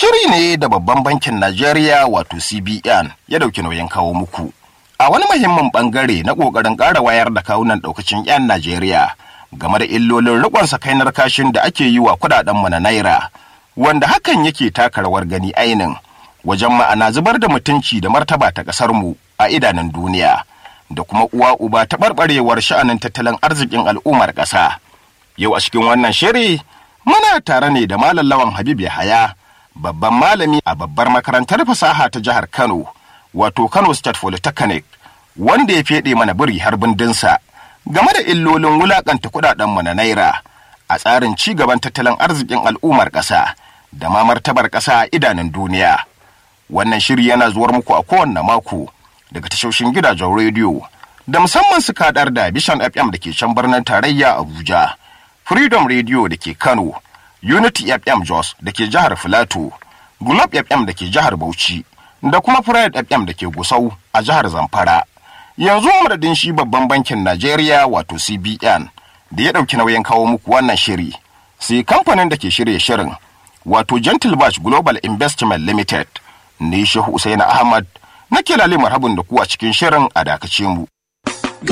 Shiri ne da babban bankin Najeriya wato CBN ya dauki nauyin kawo muku. A wani muhimmin bangare na ƙoƙarin ƙara wayar da kawunan ɗaukacin 'yan Najeriya game da illolin riƙon sakainar kashin da ake yi wa kuɗaɗenmu na Naira, wanda hakan yake taka rawar gani ainin wajen ma'ana zubar da mutunci da martaba ta ƙasarmu a idanun duniya, da kuma uwa uba taɓarɓarewar sha'anin tattalin arzikin al'ummar ƙasa. Yau a cikin wannan shiri muna tare ne da Malam Lawan Habib Yahaya, babban malami a babbar makarantar fasaha ta jihar Kano, wato Kano State Polytechnic, wanda ya feɗe mana biri har bindinsa game da illolin wulaƙanta kuɗaɗenmu na Naira a tsarin ci gaban tattalin arzikin al'ummar ƙasa da ma martabar ƙasa a idanun duniya. Wannan shiri yana zuwar muku a kowanne mako daga tashoshin gidajen rediyo da musamman su kaɗar da Vision FM da ke can birnin tarayya Abuja. Freedom Radio da ke Kano, Unity FM Jos da ke jihar Filato, Globe FM da ke jihar Bauchi, da kuma Pride FM da ke Gusau a jihar Zamfara. Yanzu madadin shi babban bankin Najeriya wato CBN da ya ɗauki nauyin kawo muku wannan shiri, sai kamfanin da ke shirya shirin wato Gentle Batch Global Investment Limited, ne Shehu Usaini Ahmad, nake lalle marhabin da ku a cikin shirin a dakace mu.